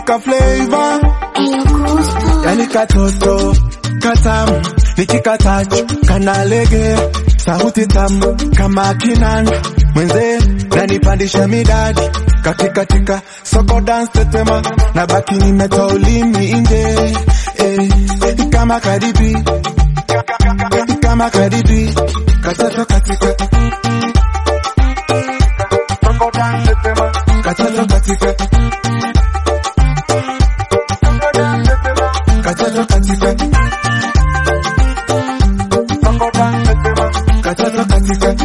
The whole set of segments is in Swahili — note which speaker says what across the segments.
Speaker 1: ka flavor yani katoto katamu nikikatachu kanalege sauti tamu kama kinanda mwenze nanipandisha midadi katikatika soko dance tetema na baki nimetoa ulimi nje eh, kama kadibi kama kadibi katoto katika soko dance tetema katoto katika katoto katika soko dance tetema katoto katika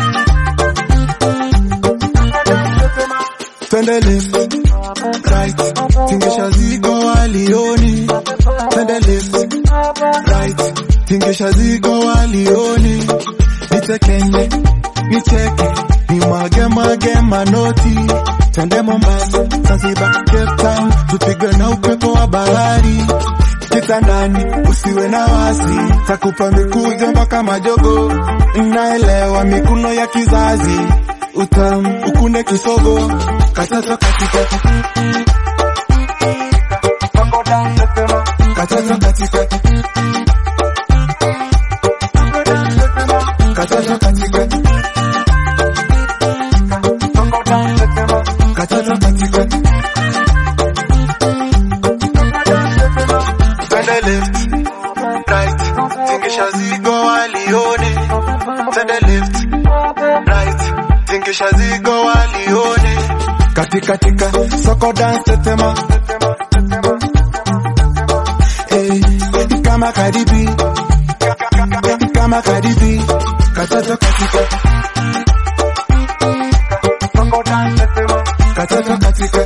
Speaker 1: twende left right tingesha zigo walioni twende left right tingesha zigo walioni nitekenye nicheke nimwage mwage manoti twende Mombasa Zanzibar Cape Town tupigwe na upepo wa bahari kitandani usiwe na wasi takupa mikujo mpaka majogo naelewa mikuno ya kizazi utamu ukune kisogo katoto katika katoto katika katoto katika katoto katika twende left right tingisha zigo walione twende left right tingisha zigo walione katikatika soko dance tetema eh, kama kadibi kama kadibi katoto katika soko dance tetema katoto katika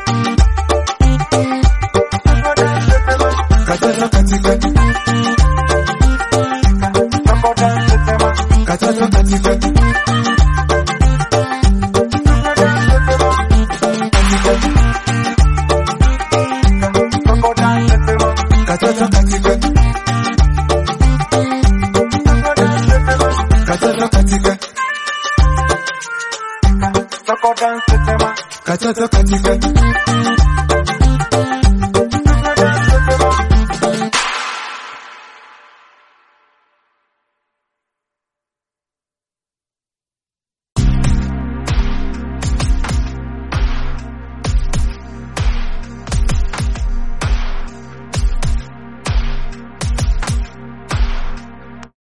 Speaker 1: katoto katika soko dance tetema katoto katika katoto katika katoto katika katoto katika